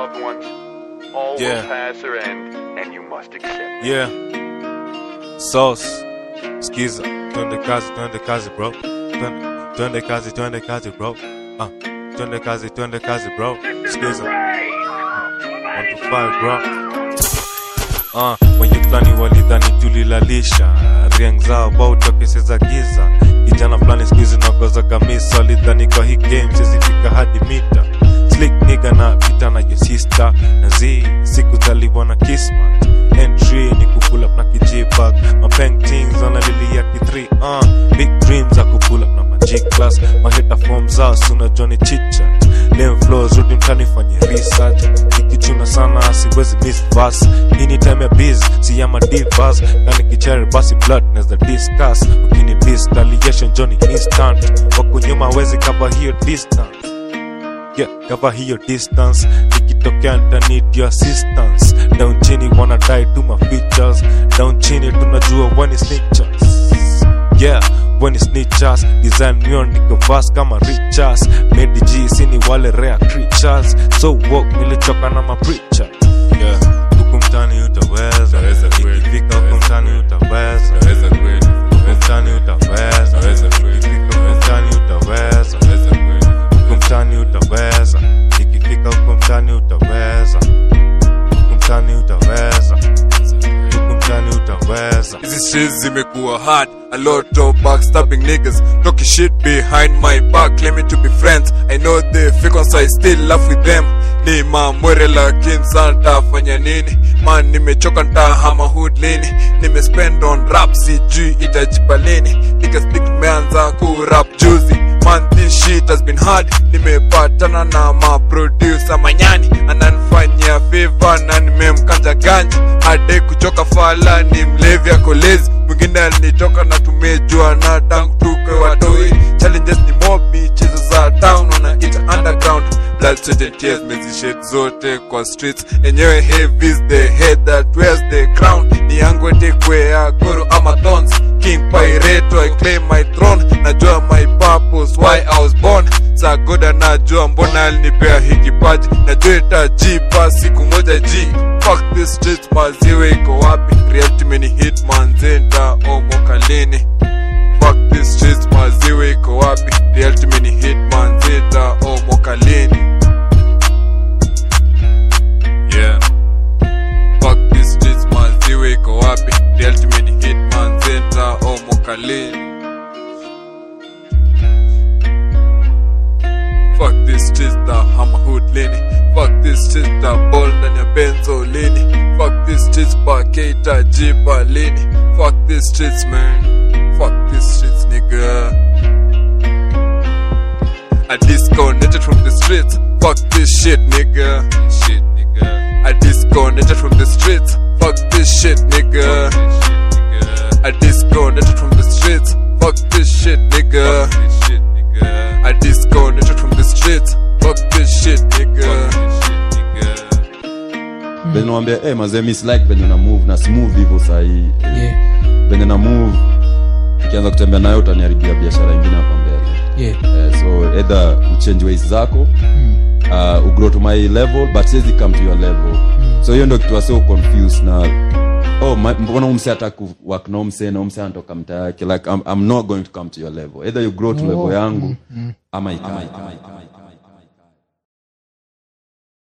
loved ones. All Yeah. will pass or end, and you must accept. it. Yeah. Sauce. Skiza. Twende kazi, twende kazi, bro. Twende, twende kazi, twende kazi, bro. Uh, twende kazi, twende kazi, bro. Skiza. One to five, bro. Uh, wenye fulani walidhani tulilalisha riang zao bauta kesi za giza kijana fulani skuizi nakoza kamisa walidhani kwa hii game sizifika hadi mita slick niga na pita na your sister na z sikuzaliwa na kismat entry ni kupull up na kijibag mapaintings wanalilia ki3 uh, big dreams za kupull up na magic class maheta form zao sunajua ni chitchat lem flows rudi mtani fanye research ikichuna sana siwezi miss verse hii ni time ya biz si ya madivas kani kicheri basi blood neza discuss ukini dis retaliation johnny instant wako nyuma wezi cover hiyo distance yeah, cover hiyo distance ikitokea nita need your assistance down chini wanna die to my features down chini tunajua when is snitchers yeah when is snitchers design mio niko fast kama richas made g sini wale rare creatures so walk nilichoka na mapreacher yeah huku mtani utaweza Utaweza kweli. ikifika huku mtani utaweza Naweza kweli, huku mtani utaweza Utaweza kweli. ikifika huku mtani utaweza naweza kweli. huku mtani utaweza ikifika huku mtani utaweza huku mtani utaweza huku mtani utaweza Hizi streets zimekuwa hard A lot of backstabbing niggas Talking shit behind my back Claiming to be friends I know they fake on so I still laugh with them Ni mamwere lakini santa fanya nini Man nimechoka ntahama hood lini Nimespend on rap sijui itajipa lini Niggas think tumeanza kurap juzi Man this shit has been hard Nimepatana na maproducer manyani Ananifanyia favor na nimemkanja ganji Hade kuchoka fala ni mlevi akolezi Mwingine alinitoka na tumejua na tangu tuke watoi Challenges ni mob michezo za town wanaita underground Blood, sweat and tears mezished zote kwa streets Enyewe heavy is the head that wears the crown Ni yangu etekwe ya goro ama thorns King Pyreto I claim my throne Najua my purpose why I was born Sa goda najua mbona alinipea hii kipaji Najua itajipa siku moja ji Fuck this street maziwe iko wapi Reality meni hit manzenda omokalini Fuck this street maziwe iko wapi Reality meni hit manzenda omokalini Yeah Fuck this streets maziwe iko wapi Reality meni hit manzenda omokalini Fuck this streets the hammer hood lini Fuck this streets the ball ndani ya benzo lini Fuck this streets paketa jipa lini Fuck this streets man Fuck this streets nigga I disconnected from the streets Fuck this shit nigga Shit nigga I disconnected from the streets Fuck this shit nigga I disconnected from the streets Fuck this shit nigga I disconnected from the streets Fuck this shit nigga venye nawambia hey, mazee miss like venye na move na smooth hivyo sahii yeah, venye na move ikianza kutembea nayo utaniharibia biashara ingine hapa mbele yeah. eh, so either uchange ways zako uh, ugrow to my level but siwezi come to your level so hiyo ndo kitu wasio confused na oh my- mbona umse hata kuwork na umse na umse anatoka mta yake like I'm, i'm not going to come to your level either you grow to Oh. level yangu ama ikai